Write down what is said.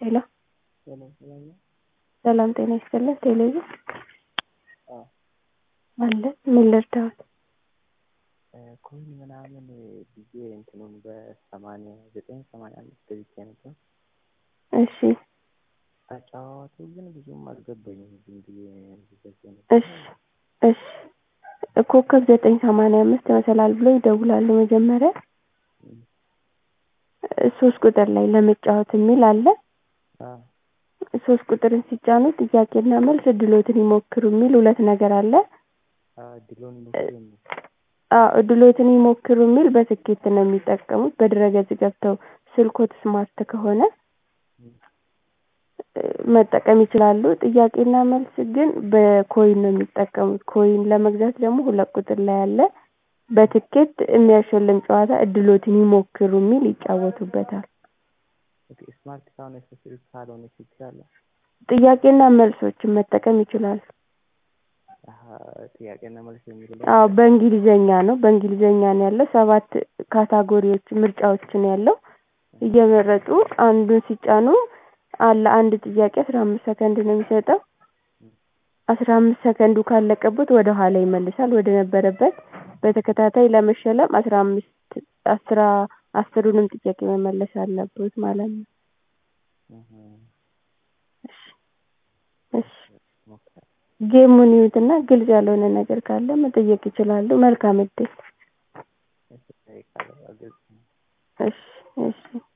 ሄሎ ሰላም ሰላም ነው? ሰላም ጤና ይስጥልን። ቴሌቪዥን አዎ አለ። ምን ልርዳዎት? ኮይን ምናምን ብዬ እንትኑን በሰማንያ ዘጠኝ ሰማንያ አምስት ገዝቼ ነበር። እሺ አጫዋወቱ ግን ብዙም አልገባኝም። ዝም ብዬ ገዝቼ ነበር። እሺ እሺ ኮከብ ዘጠኝ ሰማንያ አምስት መሰላል ብሎ ይደውላሉ። መጀመሪያ እም፣ ሶስት ቁጥር ላይ ለመጫወት የሚል አለ። አዎ ሶስት ቁጥርን ሲጫኑ ጥያቄና መልስ እድሎትን ይሞክሩ የሚል ሁለት ነገር አለ። አዎ እድሉን ሞክሩ ነው። አዎ እድሎትን ይሞክሩ የሚል በትኬት ነው የሚጠቀሙት። በድረገጽ ገብተው ስልኮት ስማርት ከሆነ እም፣ መጠቀም ይችላሉ። ጥያቄና መልስ ግን በኮይን ነው የሚጠቀሙት። ኮይን ለመግዛት ደግሞ ሁለት ቁጥር ላይ አለ። በትኬት የሚያሸልም ጨዋታ እድሎትን ይሞክሩ የሚል ይጫወቱበታል። ኦኬ ስማርት ካልሆነ ስልክ ካልሆነ ችግር አለ? ጥያቄና መልሶችን መጠቀም ይችላሉ። አሀ ጥያቄና መልስ የሚለው አዎ በእንግሊዘኛ ነው በእንግሊዘኛ ነው ያለው። ሰባት ካታጎሪዎች ምርጫዎች ነው ያለው። እየመረጡ አንዱን ሲጫኑ አለ አንድ ጥያቄ አስራ አምስት ሰከንድ ነው የሚሰጠው። አስራ አምስት ሰከንዱ ካለቀበት ወደ ኋላ ይመልሳል ወደ ነበረበት። በተከታታይ ለመሸለም አስራ አምስት አስራ አስሩንም ጥያቄ መመለስ አለብዎት ማለት ነው። እህ፣ እሺ እሺ ሞክራለሁ። ጌሙን ይዩትና ግልጽ ያልሆነ ነገር ካለ መጠየቅ ይችላሉ። መልካም እድል። እሺ እጠይቃለሁ። ግልጽ ነው። እሺ እሺ